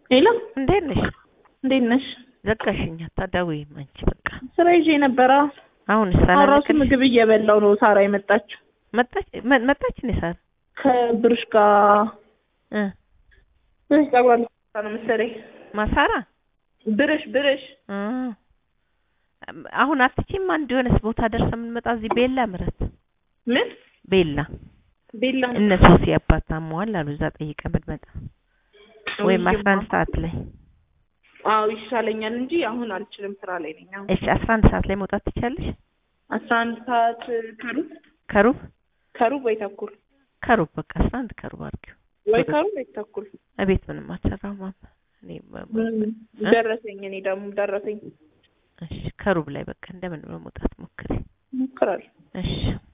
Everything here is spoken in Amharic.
ሄሎ እንዴት ነሽ? እንዴት ነሽ? ዘጋሽኝ። አታዳውይም አንቺ በቃ ስራ ይዤ ነበረ። አሁን አሁን ራሱ ምግብ እየበላው ነው። ሳራ የመጣችው መጣች መ- መጣች እኔ ሳር ከብርሽ ጋር እ ብርሽ ጸጉሯን ልትሰራ ነው መሰለኝ። ማሳራ ብርሽ ብርሽ እ አሁን አትችይም። አንድ የሆነስ ቦታ ደርሰ የምንመጣ እዚህ ቤላ ምረት ምን ቤላ ቤላ እነ ሶሲ አባት ታመዋል አሉ። እዛ ጠይቀ ብንመጣ ወይም አስራ አንድ ሰዓት ላይ አዎ ይሻለኛል እንጂ አሁን አልችልም። ስራ ላይ ነኝ። አሁን እሺ፣ አስራ አንድ ሰዓት ላይ መውጣት ትቻለሽ? አስራ አንድ ሰዓት ከሩብ ከሩብ ከሩብ ወይ ተኩል ከሩብ በቃ አስራ አንድ ከሩብ አድርጊው። ወይ ከሩብ ወይ ተኩል እቤት ምንም አልሰራም ማማ እኔ በ- በ- ደረሰኝ። እኔ ደግሞ ደረሰኝ እሺ ከሩብ ላይ በቃ እንደምን መውጣት ሞክሪ። ሞክራለሁ። እሺ